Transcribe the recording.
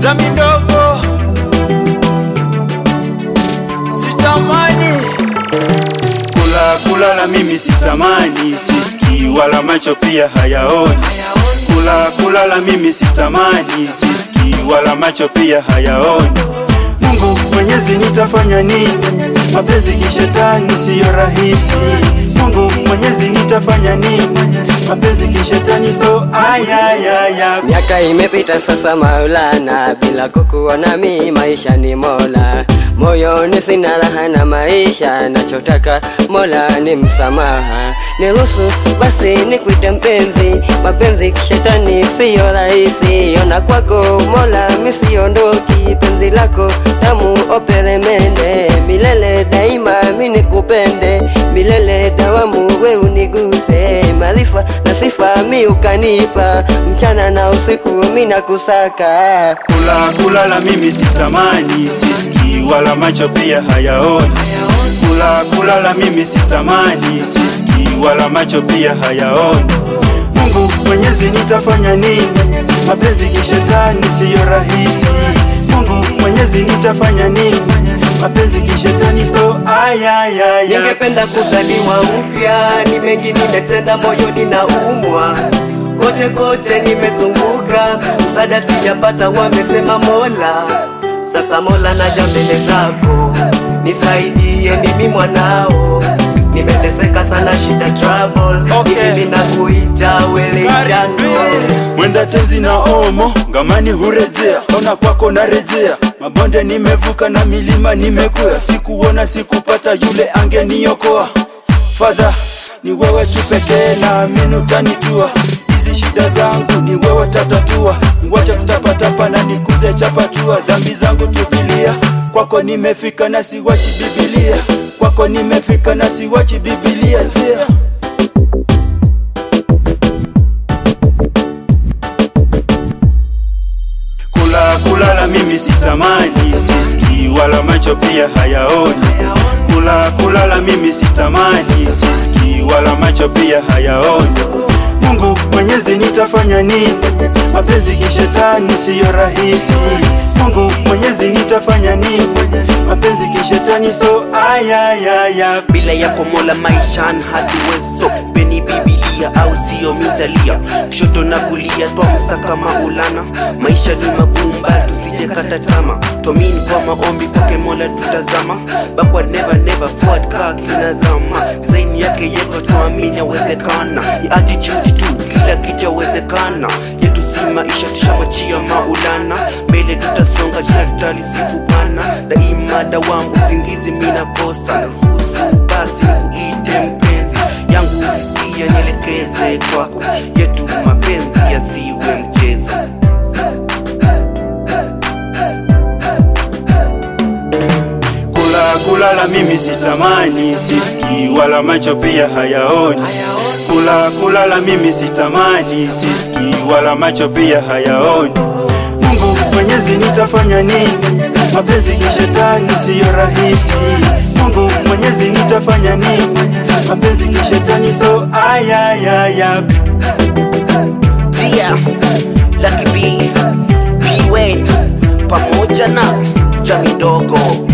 Jami ndogo sitamani kula kulala, mimi sitamani, siski wala macho pia hayaoni. Kula kulala, mimi sitamani, siski wala macho pia hayaoni. Mungu Mwenyezi, nitafanya nini? Mapenzi kishetani siyo rahisi. Mungu Mwenyezi, nitafanya nini? Mapenzi kishetani so ayayaya. Miaka imepita sasa Maulana, bila kukuona mi maisha ni Mola. Moyoni sina raha na maisha, nachotaka Mola ni msamaha. Niruhusu basi nikuite mpenzi, mapenzi kishetani siyo rahisi. Ona kwako Mola mi siondoki, penzi lako tamu opelemende, milele daima mi nikupende, milele dawamu we uniguse, maarifa na sifa mi ukanipa, mchana na usiku mi nakusaka. Kula kulala, mimi sitamani, siski wala macho pia hayaoni. Kula kulala, mimi sitamani, siski wala macho pia hayaoni. Mungu Mwenyezi, nitafanya nini? Mapenzi kishetani siyo rahisi. Mungu Mwenyezi, nitafanya nini? Mapenzi kishetani so ayayaya. Ningependa kuzaliwa upya, ni mengi nimetenda, moyoni na umwa kote kote nimezunguka, msaada sijapata, wamesema Mola. Sasa Mola, naja mbele zako, nisaidie, mimi mwanao nimeteseka sana, shida trouble, Okay. hivi ninakuita wele jano Mwenda tenzi na omo ngamani hurejea, ona kwako narejea. Mabonde nimevuka na milima nimekuya, sikuona sikupata yule angeniokoa. Father, ni wewe tu pekee, naamini utanitua. Hizi shida zangu ni wewe tatatua, ngwacha kutapatapa na nikute chapatua. Dhambi zangu tupilia, kwako nimefika na siwachi Biblia, kwako nimefika na siwachi Biblia tia Kula kulala mimi sitamani, siski wala macho pia hayaoni. Kula kulala mimi sitamani, siski wala macho pia hayaoni. Mungu Mwenyezi, nitafanya nini? Mapenzi kishetani siyo rahisi. Mungu Mwenyezi, nitafanya nini? Mapenzi kishetani so ayayaya. bila yako mola maishan hatuwezo peni bibilia au sio mitalia kushoto na kulia twamsaka maulana maisha ni magumba tusijakata tama tomini kwa maombi kwake mola tutazama bakwa never never forward kaa kinazama design yake yeko tuamini awezekana ni attitude tu kila kitu awezekana yetu si maisha tushamachia maulana mbele tutasonga jina tutalisifu bana daima dawamu usingizi mina kosa ruhusu basi nikuite mpenzi yangu hisia nielekeze kwako yetu mapenzi yasiwe mchezo Kula kulala mimi sitamani, siski wala macho pia hayaoni. Kula kulala mimi sitamani, siski wala macho pia hayaoni. Mungu Mwenyezi, nitafanya nini? Mapenzi kishetani siyo rahisi. Mungu Mwenyezi, nitafanya nini? Mapenzi kishetani so ayayaya. Tia Lucky B P Wayne pamoja na Jami Ndogo